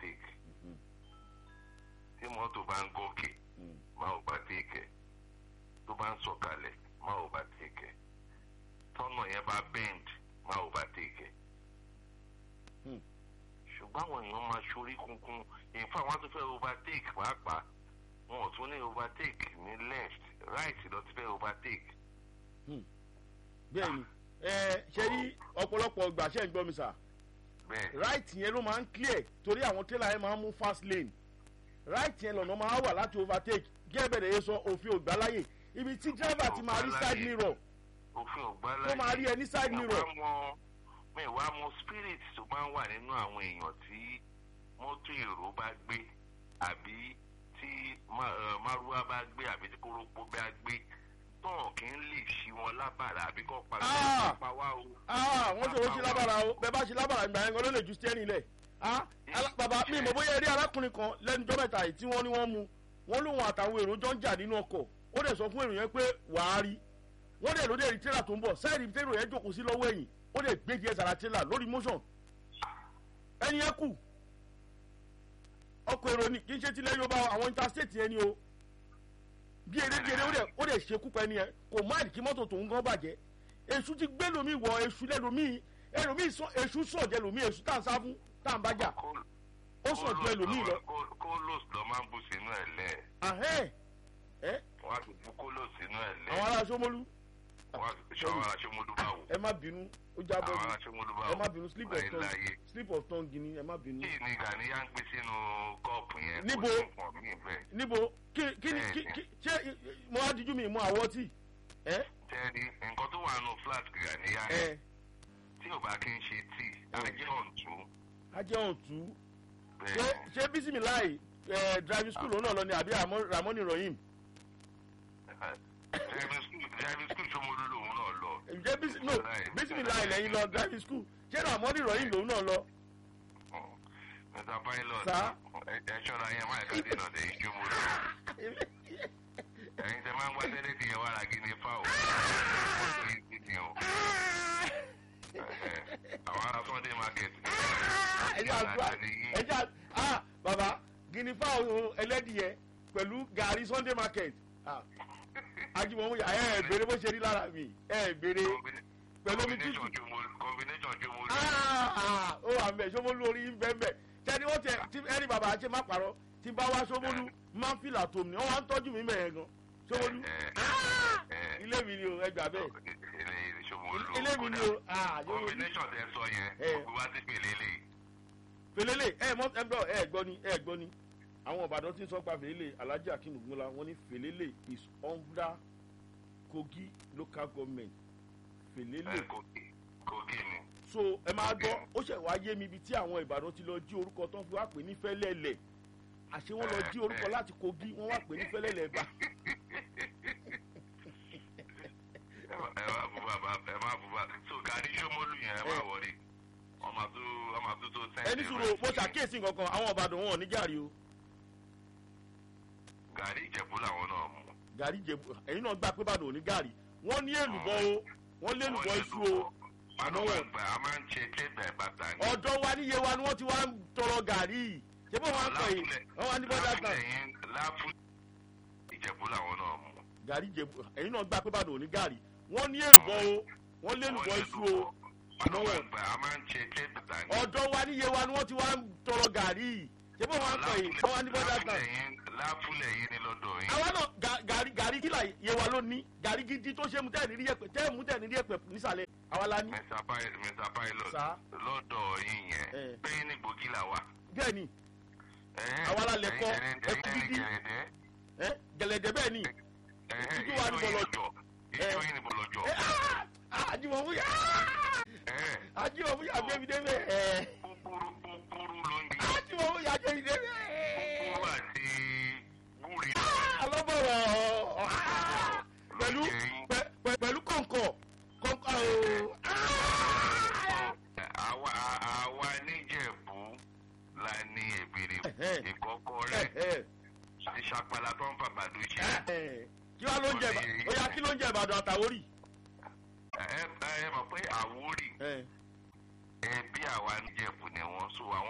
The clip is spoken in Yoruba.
overtake tí mọ́tò bá ń gòkè má overtake ẹ̀ tó bá ń sọ̀kalẹ̀ má overtake ẹ̀ tọ́nà yẹn bá bend má overtake ẹ̀ ṣùgbọ́n àwọn èèyàn máa ṣorí kunkun in fact wọ́n tún fẹ́ overtake pàápàá wọn ò tún ní overtake ní left right lọ ti fẹ́ overtake. bẹ́ẹ̀ni ẹ ṣe rí ọ̀pọ̀lọpọ̀ ìgbà ṣe ń gbọ́ mi sà bẹ́ẹ̀ right yẹn ló máa ń clear torí àwọn tẹ́lá yẹn máa ń mú fast lane right yẹn lọ́nà máa wà láti overtake gẹ́gẹ́ yẹn sọ òfin ògbà láyè ibi tí driver ti máa rí side mirror òfin ọ̀gbá tó máa rí ẹ ní side mirror àwa mọ mi wá mọ spirit tó máa ń wà nínú àwọn èèyàn tí mọ́tò èrò bá gbé àbí tí ma- eh, márúwá bá gbé àbí tí kórópó bá gbé tán kì í lè ṣí wọn lábàrà àbí kọ́ pa Ah! pa wá o. ah wọ́n ṣòro ṣe lábàrà o bẹ́ẹ̀ bá ṣe lábàrà ìgbà yẹn gan ló lè ju steering lẹ̀ ah ala- bàbá mi mọ̀ bóyá eré arákùnrin kan lẹ́nujọ́ mẹ́ta yìí tí wọ́n ní wọ́n mu wọ́n lóun àtàwọn èrò jọ ń jà nínú ọkọ̀ ó dẹ̀ sọ fún èrò yẹn pé wàá rí wọ́n dẹ̀ ló dẹ̀ rí tírélà tó ń bọ̀ sáìdì tírélà yẹn jòkó sí lọ́wọ́ ẹ̀yìn ó dẹ̀ gbé díẹ̀ sára tírélà lórí motion ẹni yẹn kù ọkọ̀ èrò ni kì í ṣe tilẹ̀ yorùbá àwọn interstate yẹn ni o bí eré bí eré ó dẹ̀ ó dẹ̀ ṣekú pa ẹni yẹn kò máàlì kí mọ́tò tòun gan bàjẹ́ èṣù ti gbé lomi wọ èṣù lẹ́lòmíì ẹlòmíì sọ èṣù sọ̀jẹ̀ lomi èṣù tá à ń sá fún tá à ń bájà ó sọ̀jẹ̀ lomi lọ. kólós lọ máa ń bù sínú ẹ̀ lẹ̀ ahẹ́n ẹ́ wọ́n á ti bú kólós sínú ẹ̀ lẹ̀ àwọn ará sọmọlú wọ́n á ti ṣọ́ àwọn aṣọ́mọdú bá wò ẹ má bínú ó jábọ́ àwọn ni aṣọ́mọdú bá wò ẹ má bínú slip of láyé tongue láyé. slip of tongue gini ẹ má bínú. kí ni gàníyà ń gbé sínú kọ́ọ̀pù yẹn kò Níbo? sí nǹkan míì bẹ́ẹ̀. níbo kí kí ni kí kí ṣé mo á dijú mi mú àwọ̀ tí ẹ tẹ́rí nǹkan tó wà nù flat gàníyà ẹ yẹn tí ò bá kí ń ṣe tíì ajé ọ̀ǹtún ajẹ́ ọ̀tún ṣé bẹ́ẹ̀ ṣé bísímìláì ẹ driving school òun náà lọ ni àbí Ramon- ramoni rohim driving school driving school ṣọmọdú lòun náà lọ. ǹjẹ́ bísí no bísímìláì lẹ́yìn lọ driving school ṣé ramoni rohim lòun náà lọ. mr pilot Sir? ẹ ẹ ṣọ́ra yẹn máa ká dènà dé ìṣọmọdú ẹ̀yin tẹ máa ń wá tẹ́lẹ̀ tí yẹn wá ra gíní fáwọ̀ ọ̀sẹ̀ yìí ti o. àwọn ará sunday market. ẹjẹ àdúrà ẹjẹ àdúrà ah baba guinea fowl ẹlẹ́dìyẹ pẹ̀lú gàrí sunday market ah ajimomu ya ẹ ẹ béèrè bó ṣe rí lára mi ẹ ẹ béèrè pẹ̀lú omi tútù combination jomolu combination jomolu. ah ah ó wà mẹ sọmọlú orí ń bẹ mẹ tẹni wọn tẹ tí ẹni bàbá àti má parọ́ tí bá wá sọmọlú máa ń fìlà tó mi wọn wá ń tọ́jú mi mẹ́yẹn gan sọmọlú ah ilé mi ni o ẹ gbà bẹ́ẹ̀ ilé mi ni o ah sọmọlú combination tẹ sọ yẹn Eh. gbogbo wa ti pèlè lè. fèlélè ẹ mọ ẹ gbọ́ ẹ gbọ́ ni ẹ gbọ́ ni àwọn ìbàdàn tí ń sọ pa fèlélè alhaji akin ogunla wọn ní fèlélè is under kogi local government fèlélè kogi kogi ni. so ẹ máa gbọ́ ó ṣẹ̀ wá yé mi ibi tí àwọn ìbàdàn ti lọ jí orúkọ tán fi wá pè ní fẹ́lẹ́lẹ̀ àṣé wọ́n lọ jí orúkọ láti kogi wọ́n wá pè ní fẹ́lẹ́lẹ̀ bá ẹ má bú bàbá ẹ má bú bàbá so gàrí sọmọlù yẹn ẹ má Eh. wọrí ọmọ tó ọmọ tó tó sẹ́ńtì. ẹni sùúrù mo ṣàkíyèsí nǹkan kan àwọn ìbàdàn wọn ò ní gàrí o gàrí ìjẹ̀bú làwọn náà mú. gàrí jẹ ẹ̀yin náà gbà pé ìbàdàn ò ní gàrí wọ́n ní èlùbọ́ o wọ́n lé èlùbọ́ iṣu o àmọ́ àmọ́ wọn wọn- gbà á máa ń ṣe tẹ́gbà bàtà ni. ọ̀dọ́ wa níye wa ni wọ́n ti wá ń tọrọ gàrí yìí ṣé bó wọn kọ yìí wọ́n wá ní bọ́dà kan láfúlẹ̀ láfú ìjẹ̀bú làwọn náà mú. gàrí jẹ ẹ̀yin náà gbà pé ìbàdàn ò ní gàrí wọ́n ní èlùbọ́ o wọ́n lé èlùbọ́ iṣu o àmọ́ àmọ́ wọn wọn- gbà á máa ń ṣe tẹ́gbà bàtà ni. ọ̀dọ́ wa níye wa ni wọ́n ti wá ń tọrọ gàrí yìí ṣé bó wọn kọ yìí wọ́n wá ní bọ́dà kan láfúlẹ̀ yín ni lọ́dọ̀ yín. àwa náà ga- gàrí gàrí kí là yé wa ló ní gàrí gidi tó ṣe mu tẹ́ ẹ̀ ní rí ẹ̀pẹ̀ tẹ́ ẹ̀ mú tẹ́ ẹ̀ ní rí ẹ̀pẹ̀ nísàlẹ̀ àwa la ní. Mr. Pi- Mr. Pilot Sir? lọ́dọ̀ yín Eh. yẹn pé ní gbòógì là wà. bẹ́ẹ̀ ni Eh, Àwa la lẹ̀ kọ́, ẹ̀yin ẹkú ẹ̀yin dídí. gẹ̀rẹ́dẹ́. ẹ gẹ̀lẹ́dẹ̀ bẹ́ẹ̀ ni Eh, Ìtújú wa ní ìjọ yín bọ̀lọ̀- lọ́jọ́. ìjọ yín ni bọ̀lọ̀jọ̀. ẹ àjùmọ̀ fún yà Eh, àjùmọ̀ fún yà gbé mi dé bẹ́ẹ̀ ẹ kúkúrú kúkúrú ló ń di àjùmọ̀ fún yà gbé mi dé bẹ́ẹ̀ kúkúrú àti gúrì. alọ́bọ̀rọ̀ pẹ̀lú pẹ- pẹ- pẹ̀lú kọ̀ǹkọ̀ kọ̀ǹkọ̀ o àwa àwa níjẹ̀bú la ní èbèrè Ẹ̀hẹ́. ìkọ́kọ́ ẹ rẹ̀ ẹ ìṣàpàlà tó ń fàgbàdo ṣe. ẹ kí wàá ló ń jẹ Ìbà- ó yá kí ló ń jẹ Ìbàdàn àtàwórì. ẹ ẹ mọ̀ pé àwórì ẹ ẹbí àwa níjẹ̀bú ni wọ́n so àwọn.